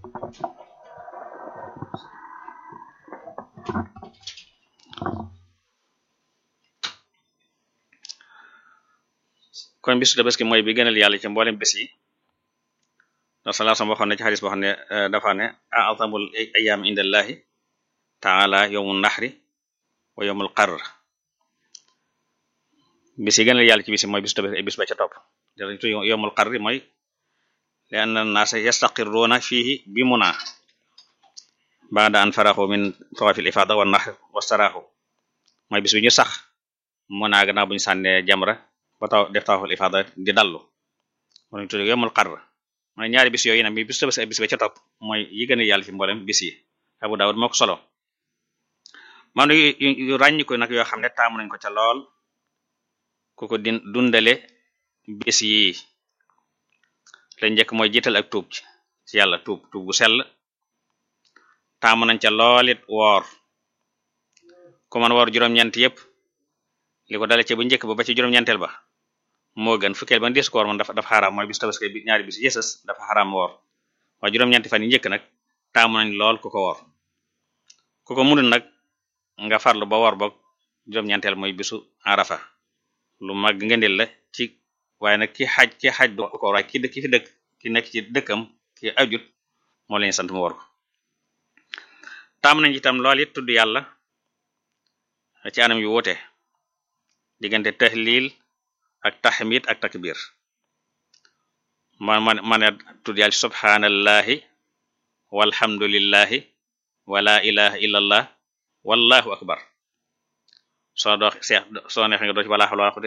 kon bisu tabaski mooy bi gënal yàlla ci mboolem bis yi ndax salaa sam waxoon ne ci xadis boo xam ne dafa ne a'zamul ayyaam indallahi taala yawmun nahri wa yawmul qarr bis yi gënal yàlla ci bis yi mooy bisu tabaski bis ba ca topp tu yawmul qarr mooy li anna naasa yastaqirruuna fiihi bi muna ba'da an faraxu min tawaafil ifaada wa nahr wa saraaxu mooy bis bi ñu sax muna gannaaw bu ñu sànnee jamra ba taw def tawaaful ifaada di dallu moo ñu tudde yawmul qarr mooy ñaari bis yooyu nag mi bis tabaski bis ba ca topp mooy yi gën a yàlla ci mboolem bis yi Abu Dawud moo ko solo man yu ràññi ko nag yoo xam ne taamu nañ ko ca lool ku ko din dundale bis yi la njëkk mooy jiital ak tuub ci yàlla tuub tuub gu sell taamu nañ ca loolit woor ku man woor juróom-ñeent yépp li ko dale ci bu njëkk ba ba ci juróom-ñeenteel ba moo gën fukkeel ba des ko woor man dafa dafa xaraam mooy bis tabaski bi ñaari bis yësës dafa xaraam woor waaye juróom-ñeenti fan yi njëkk nag taamu nañ lool ku ko woor ku ko munul nag nga farlu ba woor boog juróom-ñeenteel mooy bisu arafa lu mag ngëndil la ci waaye nag ki xaj ki xaj du ko waaye ki ki fi dëkk ki nekk ci dëkkam ki ajut moo leen sant mu woor ko taamu nañ itam lool it tudd yàlla ci anam yu wuute diggante tahlil ak tahmid ak takbir man man man tudd yàlla subhanallahi walhamdulillahi wala ilaha illallah wallahu akbar soo doo seex soo neex nga doo ci wala